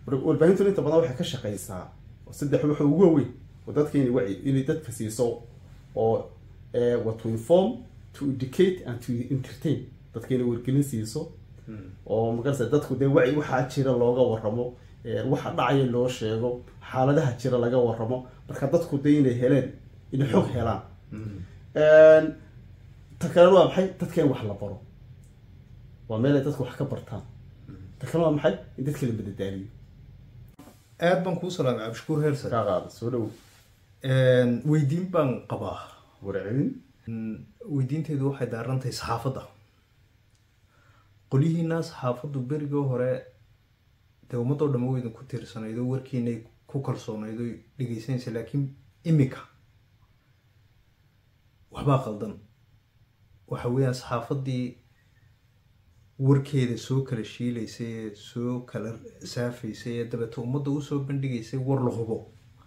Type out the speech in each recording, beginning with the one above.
warbaahintu inta badan waxay ka shaqeysaa saddex waxa ugu waaweyn oo dadka inay waci inay dadka siiso oo what to inform to educate and to entertain dadka inay wargelin siiso oo magarasa dadku dee waci waxaa jira looga waramo waxa dhacaya loo sheego xaaladaha jira laga waramo marka dadku dee inay heleen inay xog helaan ta kalena waa maxay dadka in wax la baro waa meel ay dadku wax ka bartaan ta kalena waa maxay in dadka la madadaaliyo aad baan kuu salaamay cabdishakuur heersan kaa qaada soo dhow weydiin baan qabaa warcelin weydiinteedu waxay daarantahay saxaafadda qolyihiina saxaafaddu berigii hore dee ummadoo dhama weydan ku tiirsanaydo warkiinay ku kalsoonaydo dhegeysanaysa laakiin imika waxbaa qaldan waxa weeyaan saxaafaddii warkeeda soo kala shiilaysay ee soo kala saafaysay ee dabeete ummadda usoo bandhigaysay war la hubo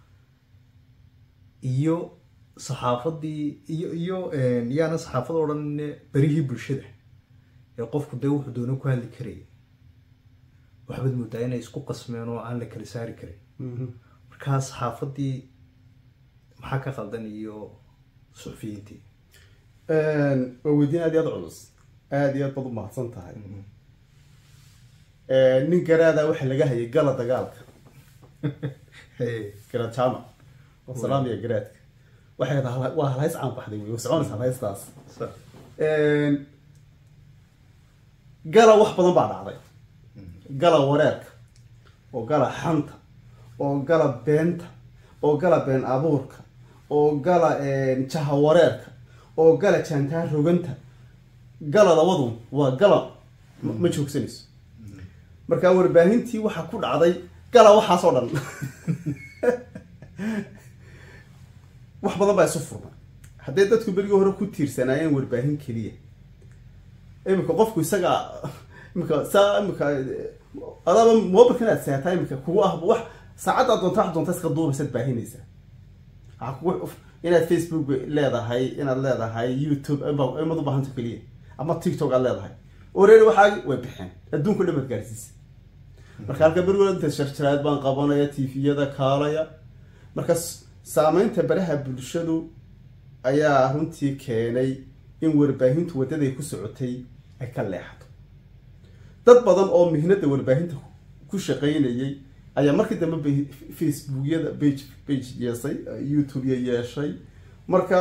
iyo saxaafaddii iyo iyo yaana saxaafad o dhan berihii bulshada ee qofku dee wuxuu doona ku hadli karayay waxbaad moodaa inay isku qasmeen oo aan la kala saari karin markaa saxaafaddii maxaa ka qaldan iyo suxufiyiintii waa weydiin aad iyo aad culus aada iyo aad baad u mahadsan tahay nin garaada waxa laga hayay gala dagaalka garaad jaamac oo salaamiya garaadka waxay tahay waa halhays caan baxday wey soconaysa halhaystaas gala wax badan baa dhacday gala wareerka oo gala xanta oo gala beenta oo gala been abuurka oo gala jaha wareerka oo gala jaantaa roganta gala labadu waa gala ma joogsanayso marka warbaahintii waxaa ku dhacday gala waxaasoo dhan wax badan baa isu furmay hadday dadku berigii hore ku tiirsanaayeen warbaahin keliya imika qofku isaga imika saa imika adaaba mobilkan aad seataa imika kugu ah wax saacaddaa doonta wax doonta iska duubaysaad baahinaysaa waxaa kugu inaad facebook leedahay inaad leedahay youtube imad u baahanta keliya ama tiktok aad leedahay oreeri waxaagi way baxeen adduunka dhan baad gaarsiisa marka halka berigood inta sharjaraad baan qabanaya tviyada kaalaya marka saameynta baraha bulshadu ayaa runtii keenay in warbaahintu waddaday ku socotay ay ka leexato dad badan oo mihnada warbaahinta ku shaqaynayay ayaa markii dambe facebookyada bage bage yeesay youtube-ya yeeshay marka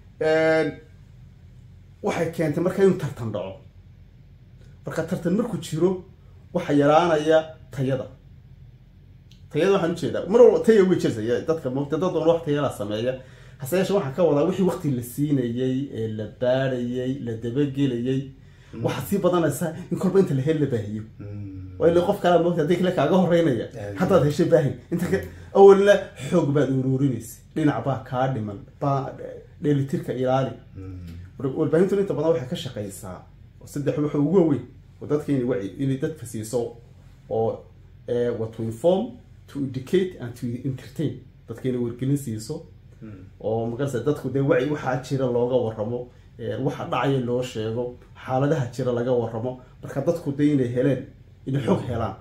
waxay keentay marka inuu tartan dhaco marka tartan markuu jiro waxa yaraanaya tayada tayada waxaan ujeedaa mar walba taya way jirtay dadka mota dad badan wax tayala sameeya hase yeeshe waxaan ka wadaa wixii wakti la siinayay ee la baadhayay la dabagelayay waxaad sii badanaysaa in kolba inta la hel la baahiyo ila qof kala moogta hadii kale kaaga horeynaya haddaad heshay baahin inta awalna xoog baad uruurinaysa dhinac baa kaa dhiman baa dheelitirka ilaali warbaahintu inta badan waxay ka shaqeysaa saddex waxa ugu waaweyn oo dadka inay waci inay dadka siiso oo what to inform to educate and to entertain dadka inay wargelin siiso oo magarasa dadku dee waci waxaa jira looga waramo waxa dhacaya loo sheego xaaladaha jira laga waramo marka dadku dee inay heleen inay xog helaan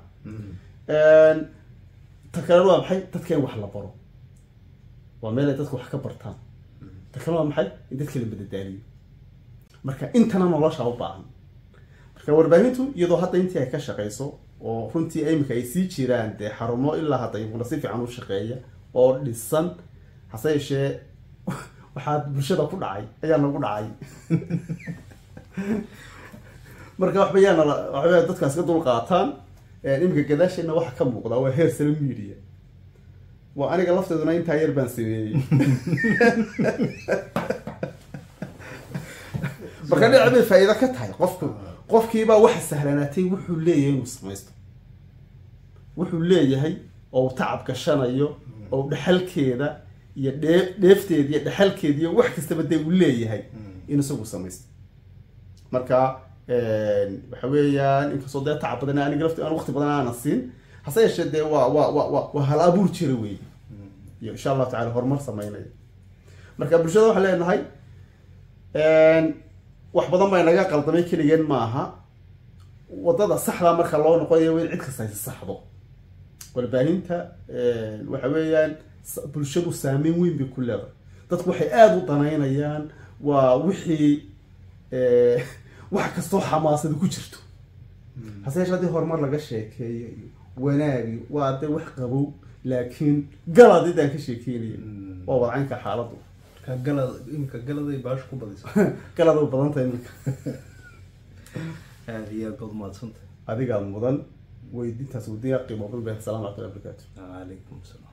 ta kalena waa maxay dadka in wax la baro waa meel ay dadku wax ka bartaan ta kalena waa maxay in dadka la madadaaliyo marka intana nolosha u baahan marka warbaahintu iyadoo hadda intii ay ka shaqeyso oo runtii imika ay sii jiraan dee xarumo ilaa hadda iyaguna si fiican u shaqeeya oo dhisan hase yeeshee waxaa bulshada ku dhacay ayaa nagu dhacay marka waxba yaana waxba dadkaas ka dul qaataan iminka gadaasheena waxa ka muuqda waa heer sare media waa aniga lafteeduna intaa yar baan sameeyey marka dhinac bay faa'iido ka tahay qofku qofkiibaa waxa sahlanaatay wuxuu leeyahay inuu samaysto wuxuu leeyahay oo uu tacab gashanayo oo dhexalkeeda iyo dhee dheefteeda iyo dhexalkeeda iyo wax kastaba dee uu leeyahay in isagu samaysto marka waxa weeyaan inkastoo dee tacab badan aniga lafti aan waqti badan aanan siin hase yeeshee dee waa waa waa waa waa hal abuur jira wey iyo insha allahu tacala horumar sameynaya marka bulshada waxaan leenahay wax badan baa inaga qaldamay keligeen maaha wadada saxda marka loo noqonayo waa in cid kasta haysa saxdo warbaahinta waxa weeyaan sa- bulshadu saameyn weyn bay ku leedahay dadku waxay aada u danaynayaan waa wixii eh, wax kastoo xamaasada ku jirto hase yeeshee haddii horumar laga sheekeeyo iyo wanaagi waa dee wax qabow laakiin galadidaan ka sheekeynaya Mm. waa wadcaynka xaaladdu ka galad imika galaday baasha ku badisa galada u badan tahay iminka aada iyo aad baad umahadsantay adigaa mudan weydintaas wadiya qiimo badan bay asalaamu calaykum barakaatu calaykum asalaam